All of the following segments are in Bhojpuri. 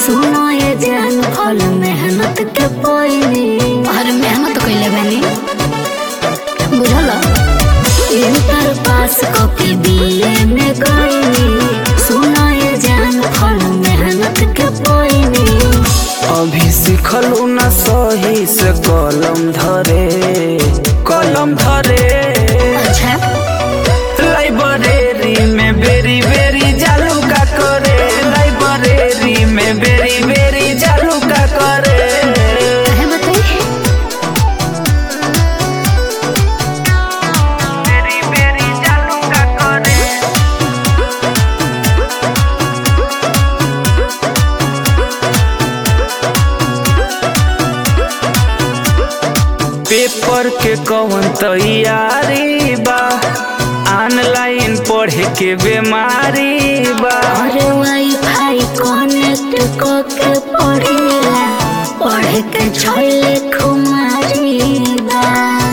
सुनो ये जान फल मेहनत के पोइनी और मेहनत कइले बानी बुझल इंटर पास कॉपी बीए में गईनी सुनो ये जान फल मेहनत के पोइनी अभी सिखलू ना सही से कलम धरे कलम धरे अच्छा लाइब्रेरी में बेरी बेरी जालू का करे लाइब्रेरी में बेरी बेरी जालू का करे कहे बताई बेरी बेरी जालू का करे पेपर के कौन तैयारी बा ऑनलाइन पढ़े के बीमारी बा और वाईफाई कनेक्ट करके पढ़ेला पढ़े के छोले खुमारी बा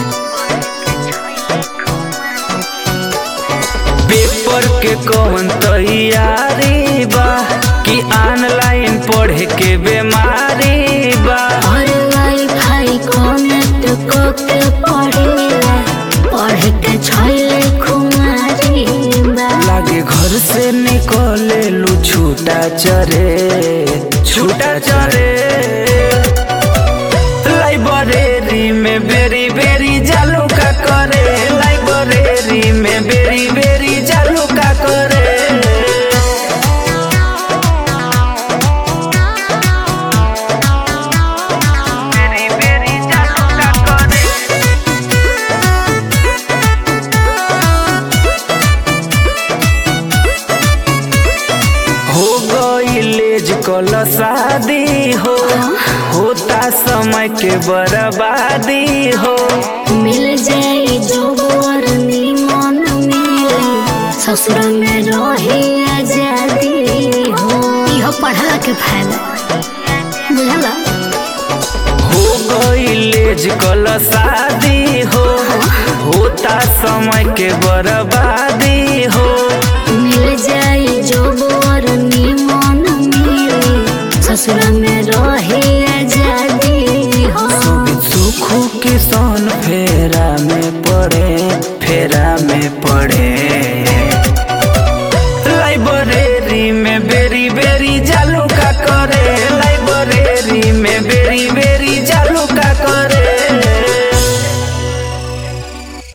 पेपर के कौन तैयारी बा कि ऑनलाइन पढ़े के बीमारी बा और वाईफाई कनेक्ट करके पढ़ेला पढ़े के छोले खुमारी बा लागे घर से निकले लू छूटा चरे छूटा चरे लाइब्रेरी में बेरी बेरी जालू का करे लाइब्रेरी में बेरी बेरी जालू का करे बेरी बेरी जालू का करे हो गई लेज कल शादी हो होता समय के बर्बादी हो मिल जाई जो वर मन मिले ससुर में रही आजादी हो इहो पढ़ला के फायदा बुझला हो गई लेज कल शादी हो होता समय के बर्बादी हो मिल जाई जो वर मन मिले ससुर में रही आजादी हो सुखू किसान फेरा में पड़े फेरा में पड़े